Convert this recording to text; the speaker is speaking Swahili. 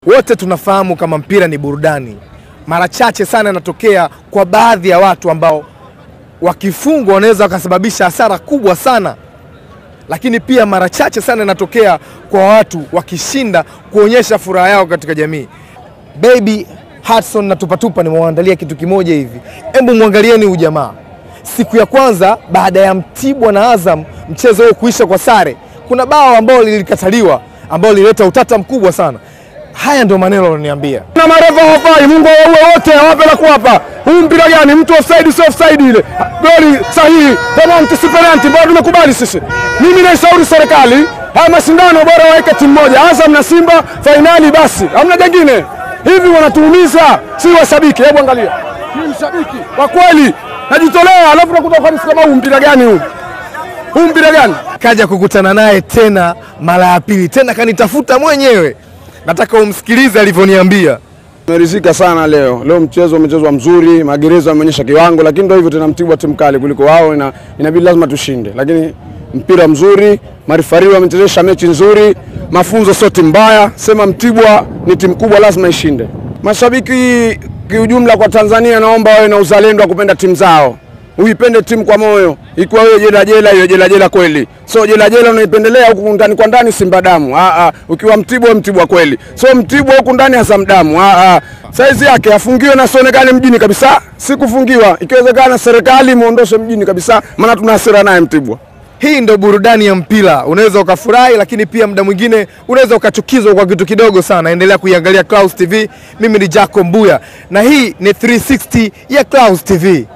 Wote tunafahamu kama mpira ni burudani. Mara chache sana inatokea kwa baadhi ya watu ambao wakifungwa wanaweza wakasababisha hasara kubwa sana, lakini pia mara chache sana inatokea kwa watu wakishinda kuonyesha furaha yao katika jamii. Baby Hudson na Tupatupa nimewaandalia kitu kimoja hivi, hebu mwangalieni huyu jamaa. Siku ya kwanza baada ya Mtibwa na Azam mchezo huo kuisha kwa sare, kuna bao ambalo lilikataliwa ambalo lilileta utata mkubwa sana. Haya ndio maneno aloniambia. na marefa hawafai, Mungu waue wote, hawape la kuwapa. Huu mpira gani? Mtu offside sio offside, ile goli sahihi, penalty si penalty, bado tumekubali sisi. Mimi naishauri serikali haya mashindano bora waweke timu moja, Azam na Simba fainali basi, hamna jingine. Hivi wanatuumiza, si washabiki. Hebu angalia, ni mshabiki kwa kweli, najitolea, alafu nakuta ufanisi kama huu. Mpira gani huu? Huu mpira gani? Kaja kukutana naye tena mara ya pili, tena kanitafuta mwenyewe. Nataka umsikilize alivyoniambia. Tumeridhika sana leo. Leo mchezo umechezwa mzuri, magereza wameonyesha kiwango, lakini ndio hivyo tena, Mtibwa timu kali kuliko wao, ina, inabidi lazima tushinde, lakini mpira mzuri, marifari wamechezesha mechi nzuri, mafunzo sio timu mbaya. Sema Mtibwa ni timu kubwa, lazima ishinde. Mashabiki kiujumla kwa Tanzania, naomba wawe na uzalendo wa kupenda timu zao, uipende timu kwa moyo. Ikiwa wewe jela jela, hiyo jela jela kweli, so jela jela unaipendelea huku ndani kwa ndani Simba damu. Ah, ah. Ukiwa Mtibwa Mtibwa kweli, so Mtibwa huku ndani Azam damu. Ah, ah. Saizi yake afungiwe na sionekane mjini kabisa, si kufungiwa. Ikiwezekana serikali muondoshe mjini kabisa, maana tuna hasira naye Mtibwa. Hii ndo burudani ya mpira. Unaweza ukafurahi, lakini pia muda mwingine unaweza ukachukizwa kwa kitu kidogo sana. Endelea kuiangalia Clouds TV. Mimi ni Jaco Mbuya na hii ni 360 ya Clouds TV.